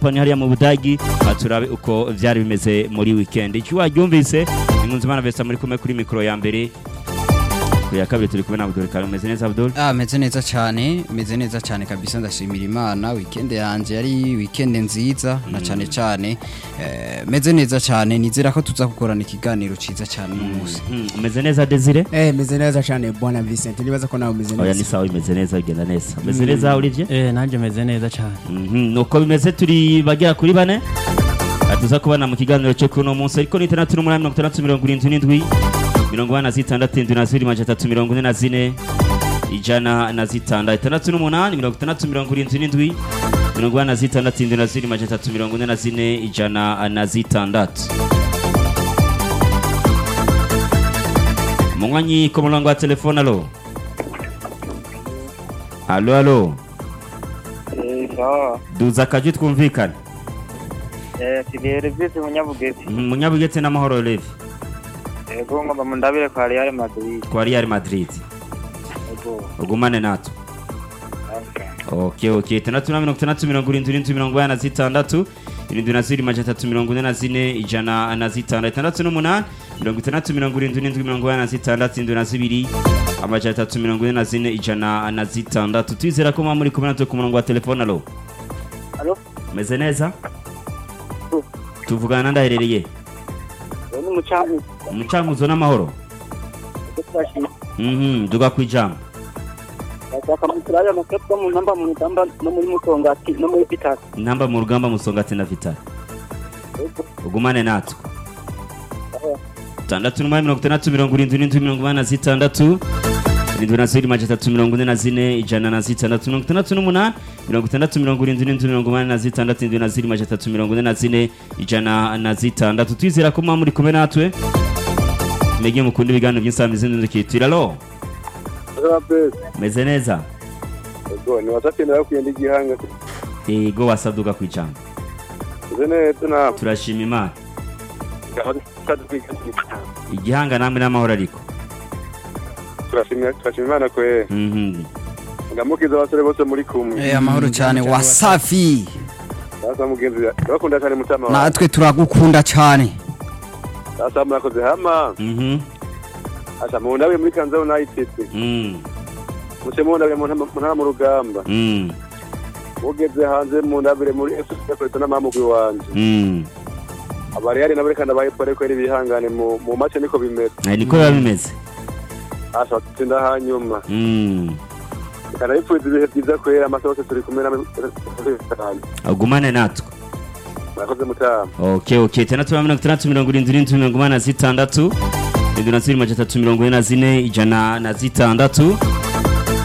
company hariya mu budagi ah, turabe uko vyari bimeze muri weekend icyo waryumvise inkunzimana vesta muri kumwe kuri mikoro ya mbere ku ya kabiri turi kumwe na Abdul Karim umeze neza Abdul Ah, meze neza cyane meze neza cyane kabisa ndashimira imana weekend yanjye yari weekend nziza na cyane cyane eh, meze neza cyane nizera ko tuza gukorana ikiganiro ciza cyane uno munsi Mm, umeze neza Desire Eh, meze neza cyane bwana Vincent nibaza ko nawe umeze oya ni neza sawa imeze neza bigenda neza umeze neza Olivier Eh, nanjye meze neza cyane Mhm, nuko bimeze turi bagera kuri bane tuza kubana mu kiganiro cyo kuno munsi ariko ni itandatu n'umunani mirongo itandatu mirongo irindwi n'indwi mirongo ine na zitandatu indwi na zibiri majana atatu mirongo ine na zine ijana na zitandatu itandatu n'umunani mirongo itandatu mirongo irindwi n'indwi mirongo ine na zitandatu indwi na zibiri majana atatu mirongo ine na zine ijana na zitandatu munywanyi ku murongo wa telefone alo alo alo sawa duza akajwi twumvikane kigere byose munyabugezi munyabugetse n'amahoro levi yego ngomba mundabire kwa Real Madrid kwa Real Madrid yego ugumane natwe okay okay itandatu na mirongo itandatu mirongo irindwi n'indwi mirongo ine na zitandatu irindwi na zibiri majana atatu mirongo ine na zine ijana na zitandatu itandatu n'umunani mirongo itandatu mirongo irindwi n'indwi mirongo ine na zitandatu indwi na zibiri amajana atatu mirongo ine na zine ijana na zitandatu twizera ko muba muri kumwe natwe ku murongo wa telefone alo Alo? meze neza tuvugana ndaherereye ni mucamu umucankuzo n'amahoro twashimye mhm duga ku ijambo bashaka mu turare amakepwa mu namba mu namba no muri mutongati no muri pitasi namba mu rugamba musongati na vitali ugumane natwe tandatu n'umunani mirongo itandatu mirongo irindwi n'indwi mirongo inani na zitandatu irindwi na zibiri majana atatu mirongo ine na zine ijana na zitandatu mirongo itandatu n'umunani mirongo itandatu mirongo irindwi n'indwi mirongo inani na zitandatu irindwi na zibiri majana atatu mirongo ine na zine ijana na zitandatu twizera ko muba muri kumwe natwe mwege mukunda ibiganiro by'insamizi n'indukitira alo meze neza Ego, ni wasatenda kuyenda igihanga ego wasaduka ku ijambo uze neza nawe turashima imana turashima igihanga namwe n'amahoro ariko turashima imana kwe Mhm. ngamukiza abasore bose muri kumwe Eh, amahoro cyane wasafi sasa mugenzi bakunda cyane mutama wawe natwe turagukunda cyane sasa murakoze hama Mhm. asa mundabe muri kanza united Mm. muce mundabe mu ntama- mu ntara mu rugamba Mm. mugeze hanze mundabire muri fc yakoreto n'amamugwi wanje Mm. abariyari nabo reka ndabayepfo ariko ari bihangane mu mu mace niko bimeze Eh, niko biba bimeze asa tsinda hanyuma Mm. reka ndabipfuza ibihe byiza kwera amasaha yose turi kumwe namwe ugumane natwe murakoze mutama okay okay itandatu na mirongo itandatu mirongo irindwi n'indwi mirongo inani na zitandatu irindwi na zibiri majana atatu mirongo ine na zine ijana na zitandatu